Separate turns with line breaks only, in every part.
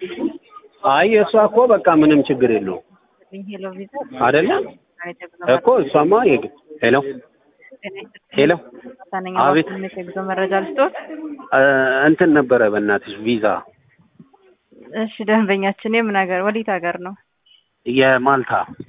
አይ እሷ እኮ በቃ ምንም ችግር የለውም
ሄሎ ቪዛ
አይደለ እኮ እሷማ የግ ሄሎ ሄሎ
ሳነኛ
አቤት።
ባንክ የጉዞ መረጃ ልስጦት።
እ፣ እንትን ነበረ በእናትሽ ቪዛ
እሺ ደንበኛችን የምን ሀገር ወዴት ሀገር ነው?
የማልታ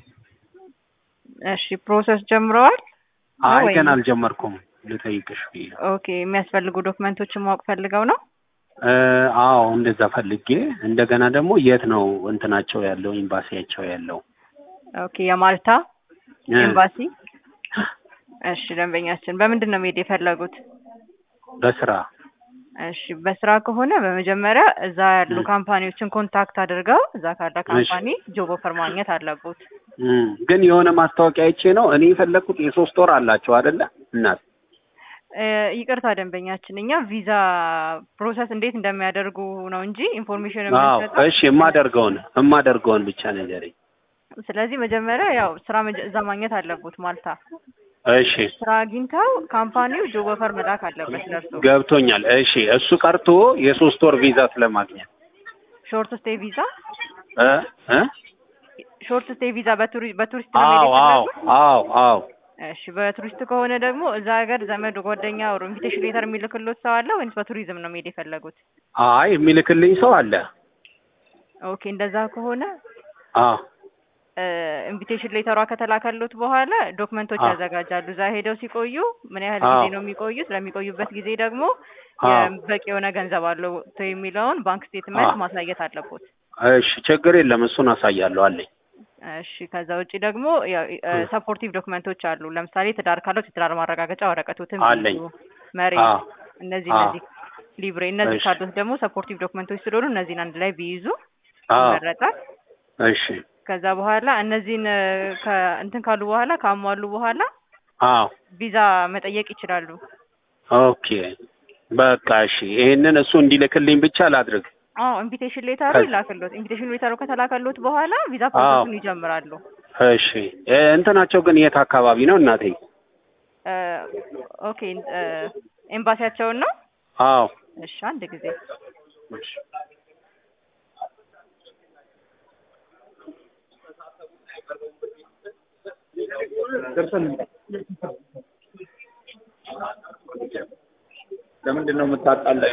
እሺ ፕሮሰስ ጀምረዋል?
አይ
ወይ?
ገና አልጀመርኩም ልጠይቅሽ ብዬ ነው።
ኦኬ የሚያስፈልጉ ዶክመንቶችን ማወቅ ፈልገው ነው?
እ፣ አዎ እንደዛ ፈልጌ እንደገና ደግሞ የት ነው እንትናቸው ያለው ኤምባሲያቸው ያለው
ኦኬ የማልታ
እ፣
ኤምባሲ። እሺ ደንበኛችን በምንድን ነው መሄድ የፈለጉት?
በስራ
እሺ በስራ ከሆነ በመጀመሪያ እዛ ያሉ
እ።
ካምፓኒዎችን ኮንታክት አድርገው እዛ ካለ ካምፓኒ ጆብ ኦፈር ማግኘት አለቦት።
እም፣ ግን የሆነ ማስታወቂያ አይቼ ነው እኔ የፈለግኩት የሶስት ወር አላቸው አይደለ እናት
እ፣ ይቅርታ ደንበኛችን እኛ ቪዛ ፕሮሰስ እንዴት እንደሚያደርጉ ነው እንጂ ኢንፎርሜሽን
አዎ
የምንሰጠው
እሺ የማደርገውን የማደርገውን ብቻ ንገረኝ
ስለዚህ መጀመሪያ ያው ስራ መጀ- እዛ ማግኘት አለቦት ማልታ
እሺ
ስራ አግኝተው ካምፓኒው ጆብ ኦፈር መላክ አለበት ለእርሱ
ገብቶኛል እሺ እሱ ቀርቶ የሶስት ወር ቪዛ ስለማግኘት
ሾርት ስቴይ ቪዛ
እ እ
ሾርት ስቴይ ቪዛ በቱሪ- በቱሪስት ነው
አዎ
መሄድ
አዎ
የፈለጉት?
አዎ አዎ
እሺ በቱሪስት ከሆነ ደግሞ እዛ ሀገር ዘመድ ጓደኛ ወር ኢንቪቴሽን ሌተር የሚልክሎት ሰው አለ ወይስ በቱሪዝም ነው መሄድ የፈለጉት?
አይ የሚልክልኝ ሰው አለ
ኦኬ እንደዛ ከሆነ
አዎ
ኢንቪቴሽን ሌተሯ ከተላከሉት በኋላ ዶክመንቶች
አዎ።
ያዘጋጃሉ። እዛ ሄደው ሲቆዩ ምን ያህል
አዎ።
ጊዜ ነው የሚቆዩት? ለሚቆዩበት ጊዜ ደግሞ
አዎ።
የ- በቂ የሆነ ገንዘብ አለው የሚለውን ባንክ ስቴትመንት
አዎ።
ማሳየት አለቦት።
እሺ ችግር የለም እሱን አሳያለሁ አለኝ
እሺ ከዛ ውጭ ደግሞ
እ።
ሰፖርቲቭ ዶክመንቶች አሉ። ለምሳሌ ትዳር ካለው የትዳር ማረጋገጫ ወረቀቶትም
አለኝ።
ቢይዙ፣ መሬት፣
አዎ
እነዚህ
አዎ።
እነዚህ ሊብሬ እነዚህ
እሺ።
ካሉት ደግሞ ሰፖርቲቭ ዶክመንቶች ስለሆኑ እነዚህን አንድ ላይ ቢይዙ
አዎ
ይመረጣል።
እሺ
ከዛ በኋላ እነዚህን እ፣ ከ- እንትን ካሉ በኋላ ካሟሉ በኋላ
አዎ
ቪዛ መጠየቅ ይችላሉ።
ኦኬ በቃ እሺ ይሄንን እሱ እንዲልክልኝ ብቻ ላድርግ
አዎ ኢንቪቴሽን ሌተሩ
ከዚ-
ይላክሎት። ኢንቪቴሽን ሌተሩ ከተላከሎት በኋላ ቪዛ ፕሮሰሱን ይጀምራሉ።
እሺ እ፣ እንትናቸው ግን የት አካባቢ ነው እናቴ
እ፣ ኦኬ እ፣ ኤምባሲያቸውን ነው።
አዎ
እሺ አንድ ጊዜ
እሺ
ለምንድን ነው የምታጣላኝ?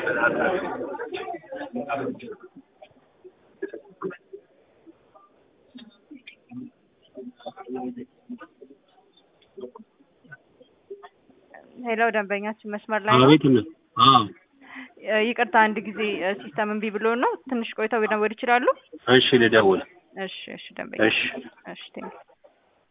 ሄሎ ደንበኛችን መስመር ላይ ነው።
አቤት ነው አዎ
እ፣ ይቅርታ አንድ ጊዜ እ፣ ሲስተም እምቢ ብሎ ነው። ትንሽ ቆይተው መደወል ይችላሉ?
እሺ ልደውል
እሺ እሺ ደንበኛ
እሺ
እሺ ቴንክ